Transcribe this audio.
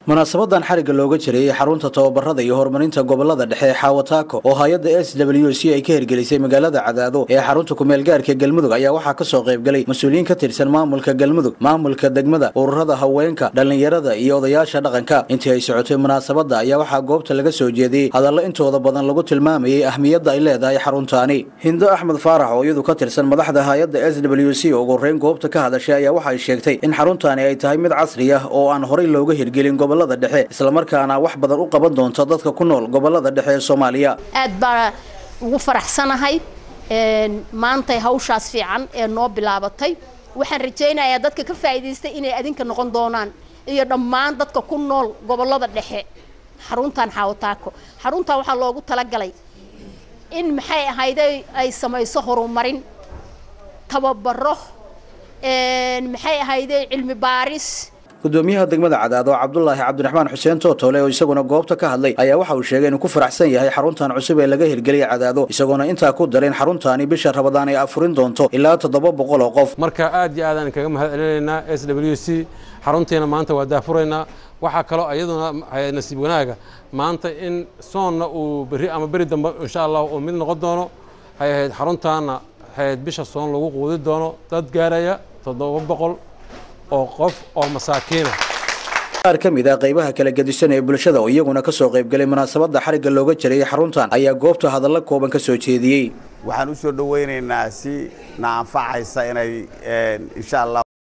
munaasabadan xarigga looga jiray xarunta tababarada iyo horumarinta gobolada dhexe ee xaawataako oo hay-adda s w c ay ka hirgelisay magaalada cadaado ee xarunta kumeel gaarka galmudug ayaa waxaa kasoo qaybgalay mas-uuliyiin ka tirsan maamulka galmudug maamulka degmada ururada haweenka dhallinyarada iyo odayaasha dhaqanka intii ay socotay munaasabada ayaa waxaa goobta laga soo jeediyey hadallo intooda badan lagu tilmaamayay ahmiyadda ay leedahay xaruntaani hindo axmed faarax oo iyadu ka tirsan madaxda hay-adda s w c oo ugu horeyn goobta ka hadashay ayaa waxay sheegtay in xaruntaani ay tahay mid casri ah oo aan horay looga hirgelin gobolada dhexe islamarkaana wax badan u qaban doonta dadka ku nool gobolada dhexe ee soomaaliya aad baa ugu faraxsanahay maantay hawshaas fiican ee noo bilaabatay waxaan rajaynayaa dadka ka faa'iidaystay inay adinka noqon doonaan iyo dhammaan dadka ku nool gobolada dhexe xaruntan xaawataako xaruntan waxaa loogu talagalay in maxay ahayday ay samayso horumarin tababaro maxay ahayday cilmi baaris gudoomiyaha degmada cadaado cabdulaahi cabdiraxmaan xuseen tootole oo isaguna goobta ka hadlay ayaa waxa uu sheegay inuu ku faraxsan yahay xaruntan cusub ee laga hirgeliyay cadaado isagoona intaa ku darin xaruntaani bisha rabadaan ay afurin doonto ilaa toddoba boqol oo qof marka aad iyo aadaan kaga mahad celinaynaa s w c xaruntiina maanta waa daafuraynaa waxaa kaloo iyaduna nasiib wanaaga maanta in soonna uu berri ama beri dambe insha allah uu mid noqon doono hay ahayd xaruntaana hayd bisha soon lagu quudi doono dad gaaraya toddoba boqol oo qof oo masaakiina qaar ka mid ah qaybaha kala gedisan ee bulshada oo iyaguna ka soo qaybgalay munaasabadda xarigga looga jirayay xaruntan ayaa goobta hadallo kooban ka soo jeediyey waxaan u soo dhowaynaynaa si na anfacaysa inay insha allah